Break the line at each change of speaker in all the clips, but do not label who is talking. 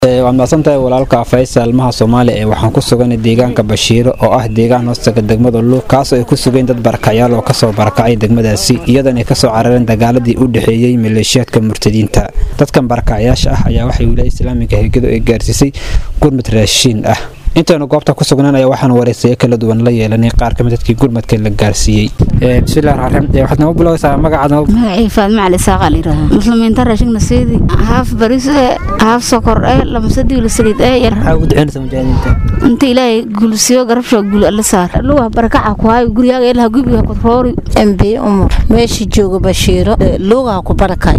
waad mahadsantahay walaalka faysal maha soomaali ee waxaan ku sugan deegaanka bashiiro oo ah deegaan hoostaga degmada luuq kaasoo ay ku sugeen dad barakacyaal oo kasoo barakacay degmadaasi iyadoona ay kasoo carareen dagaaladii u dhexeeyey maleeshiyaadka murtadiinta dadkan barakacyaasha ah ayaa waxay wilaaya islaamiga hegado ay gaarsiisay gurmud raashiin ah intaynu goobta ku sugnaan ayaa waxaan waraysayo kala duwan la yeelanay qaar kamid dadkii gurmadka la gaarsiiyey bismillahi raxmaan raxiim waxaad nagu bilowaysaa magacaad
magacii faadma cali saaqa layidhahdaa muslimiinta raashigna seedi haaf baris ee haaf sokor ee lamasadiilo saliid ee yar
maxaa ugu duceynaysa mujaahidiinta
inta ilaahay gulsiyo garabsho gul alla saar luga barakaca ku hayo guryaaga ilaha gubiga kudroori
mb umar meesha jooga bashiiro luugaa ku barakay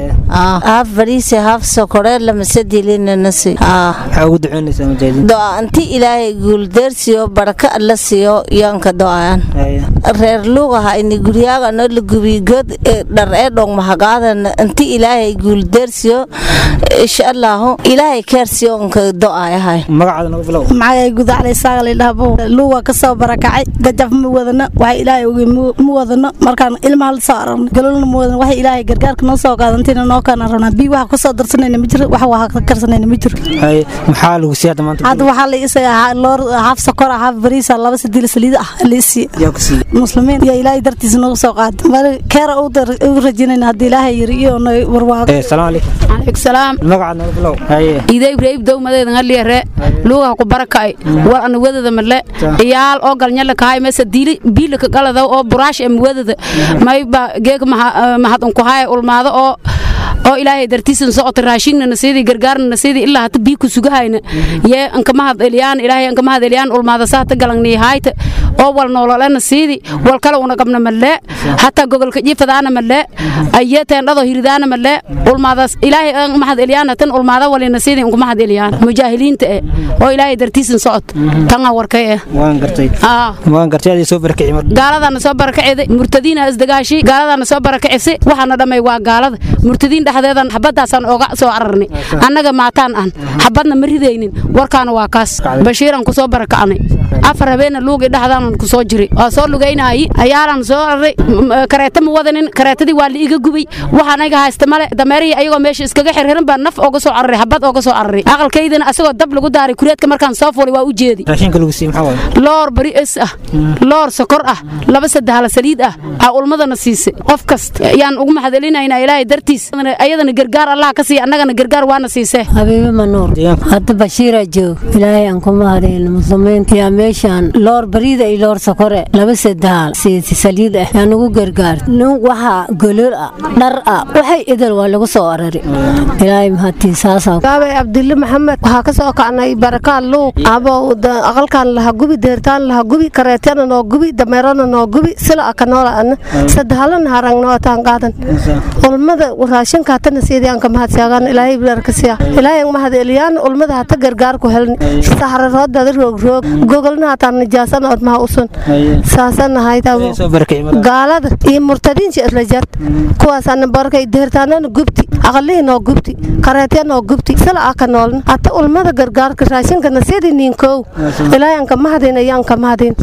haaf bariise haaf sokore lamasadilinnasi
maxaa ugu duceynaysaa mujaahidiinta
doa inti ilaahay guuldeersiyo baraka alla siiyo yaanka do'ayaan reer luugaha ini guryaaga no la gubiy god dhar ee dhong mahagaadana inti ilaahay guuldeersiyo insha allahu ilaahay keersiyo unka do'ayahay
magacaada nagu bilow
magacay gudaclay saaqalidhahbo luuga ka soo barakacay gajaf ma wadano waxa ilaahay oge ma wadano markaan ilmaha la soo aragno galolna ma wadano waxa ilaahay gargaarka noo soo qaadantina noo kaana rabnaa bii waxa ka soo darsanayna ma jiro waxa waa ka karsanayna ma jiro
maxaa lagu siiyay hadda maanta
hadda waxaa la isaga loor haaf sokor ah haaf bariisa laba sadiil saliid ah la isiiye
yaa ku siiyey
muslimiin iyo ilaahay dartiisa noogu soo qaada mar keera u rajinayna haddii ilaahay yiri iyo warwaago
salaamu calaykum
calaykum salaam
magacaad nagu bilow haye
iday ibrahim dowmadeeda ngaliyare luugaha ku barakay war ana wadada male iyaal oo galnyala kahay mesa diili biilika galada oo buraash em wadada mayba geeg mahad unku haya ulmaado oo oo ilaahay dartiisan socota raashinna nasiidi gargaarna nasiidi ilaa hata bii ku sugahayna yee anka mahad eliyaan ilaahay anka mahad eliyaan ulmaada saata galangni hayta oo wal noolole nasiidi wal kale una qabna malle hataa gogolka jifadaana malle ayee teendhado hiridaana malle ulmaadaas ilaahay an mahad eliyaan tan ulmaada wali nasiidi unka mahad eliyaan mujaahiliinta eh oo ilaahay dartiisan socot tanga warkay eh
waan gartay waan gartay adii soo barakacay mar
gaaladana soo barakacday murtadiina isdagaashi gaaladana soo barakacisa waxaana dhamay waa gaalada murtadiin dhexdeedan xabadaasaan oga soo cararnay annaga maataan aan xabadna ma ridaynin warkaana waa kaas bashiiran kusoo barakacnay afar habeena luugi dhexdaanan kusoo jiray waa soo lugaynaayi ayaalan soo araray kareeta ma wadanin kareetadii waa la iga gubay waxaan anaga haysta male dameerihii ayagoo meesha iskaga xirxiran baa naf oga soo cararay xabad oga soo cararay aqalkaydana asagoo dab lagu daaray kureedka markaan soo fulay waa u jeedi
raashinka lagu siiyey maxaa waaye
loor bari es ah loor sokor ah laba saddehala saliid ah aa ulmadana siisay qof kasta yaan ugu mahadcelinaynaa ilaahay dartiis ayadana gargaar allah ka siiya annagana gargaar waana siisee
habiibi manuur hadda bashiira joog ilaahay aan kuma hadayno muslimiinta yaa meeshaan loor bariida iyo loor sokore laba sadaal siisi saliid ah yaa nagu gargaar waxaa golol ah dhar ah waxay idil waa lagu soo arari ilaahay mahadtii saasaa
gaabay abdille maxamed waxaa ka soo kacnay barakaan luuq abow aqalkan laha gubi deertaan laha gubi kareetyana noo gubi dameerana noo gubi sila aka noola ana sadahaalana harangnootaan qaadan ulmada raashinka hatana siidiyaan ka mahadsaagaan ilaahay barkasiya ilaahay mahad eliyaan ulmada hata gargaar ku helni saxraroodada roog roog gogolna hataan nijaasana od maha usun saasana haytabo gaalada iyo murtadiinsi isla jart kuwaasana barkay deertaanana gubti aqalihii noo gubti kareetya noo gubti sila aka noolna hata ulmada gargaarka raashinkana siidi niinkow ilaahay aan ka mahadin ayaan ka mahadin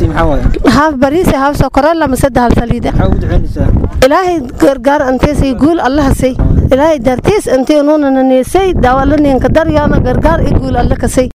haaf bariise haaf sokore lama sadahal saliida ilaahay gargaar anteesay guul allaha say ilaahay dartiis intii nuunana niisay daawala niinka daryaana gargaar i guul alle kasay